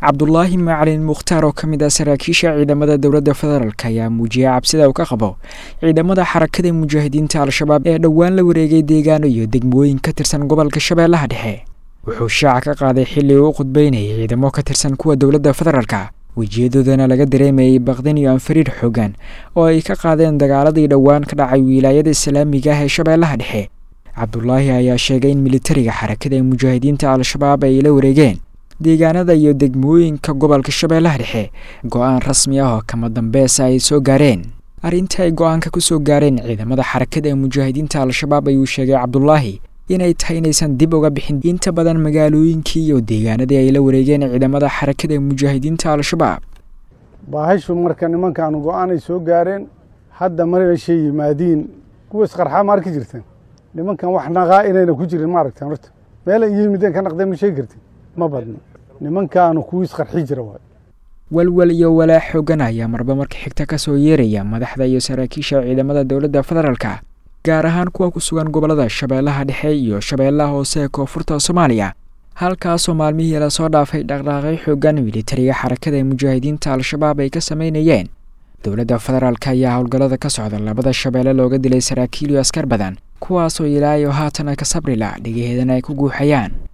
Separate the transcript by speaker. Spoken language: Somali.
Speaker 1: cabdulaahi macalin mukhtaar oo ka mid ah saraakiisha ciidamada dowladda federaalk ayaa muujiyay cabsida uu ka qabo ciidamada xarakada mujaahidiinta al-shabaab ee dhowaan la wareegay deegaano iyo degmooyin ka tirsan gobolka shabeellaha dhexe wuxuu shaaca ka qaaday xilli uu u khudbeynayay ciidamo ka tirsan kuwa dowladda federaalka wejiyadoodana laga dareemayay baqdin iyo anfariir xoogan oo ay ka qaadeen dagaaladii dhowaan ka dhacay wilaayada islaamiga ah ee shabeellaha dhexe cabdulaahi ayaa sheegay in militariga xarakada mujaahidiinta al-shabaab ay la wareegeen deegaanada iyo degmooyinka gobolka shabeellaha dhexe go-aan rasmi ah oo kama dambeesa ay soo gaareen arrintii ay go-aanka ku soo gaareen ciidamada xarakada mujaahidiinta al-shabaab ayuu sheegay cabdulaahi inay tahay inaysan dib uga bixin inta badan magaalooyinkii iyo deegaanadii ay la wareegeen ciidamada xarakada mujaahidiinta al-shabaab
Speaker 2: baahashu marka nimankaanu go-aanay soo gaareen hadda marashay yimaadiin kuwa isqarxaa ma arki jirteen nimankan wax naqaa inayna ku jirin ma aragteen horta meel ay yimideen ka naqdeen ma sheegi kartin ma badno nimankaanu kuwii isqarxi jira waay
Speaker 1: walwal iyo walaa xoogan ayaa marba marka xigta ka soo yeeraya madaxda iyo saraakiisha ciidamada dowladda federaalka gaar ahaan kuwa ku sugan gobollada shabeellaha dhexe iyo shabeellaha hoose ee koonfurta soomaaliya halkaasoo maalmihii lasoo dhaafay dhaqdhaaqay xoogan militariga xarakada mujaahidiinta al-shabaab ay ka sameynayeen dowladda federaalk ayaa howlgallada ka socda labada shabeelle looga dilay saraakiil iyo askar badan kuwaasoo ilaa iyo haatan ka sabrila dhigaheedana ay ku guuxayaan